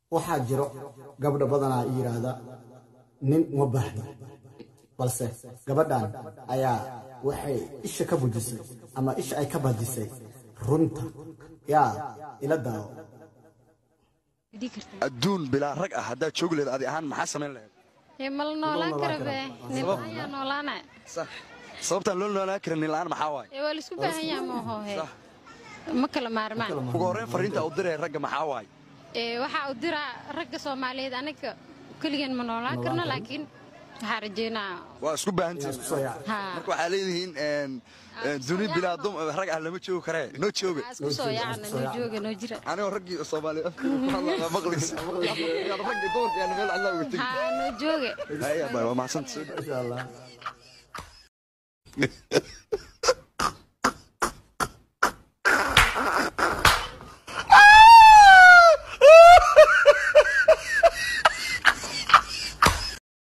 waxaa jiro gabdha badanaa yidhaahda nin uma baahno balse gabadhan ayaa waxay isha ka bujisay ama isha ay ka badisay runta yaa ila daawo adduun bilaa rag ah haddaad joogi lahayd adi ahaan maxaa samayn lahayd Ee, ma la noolaan kara be nin ayaa noolaana sax sababtaan loo noolaan karin nin la'aan maxaa waaye ee waa laisku baahan yaha mooho he ma kala maarmaan ugu horreyn fariinta u diraya ragga maxaa waaye ee waxaa u diraa ragga soomaaliyeed aniga keligeen ma noolaan karno laakiin waxaa rajeynaa waa isku baahantihiin haa marka waxaa leedihiin een, een, duni bilaa dum rag ah lama joogi karee noo jooga waxaa isku soo yaacna noo jooga noo jira anigoo raggii soomaaliyeed afkii ku hadlaa maqlaysa raggii dumarka aan meel cidlaa uga tegi haa noo jooga Haya, bye, waa mahadsantahay insha allah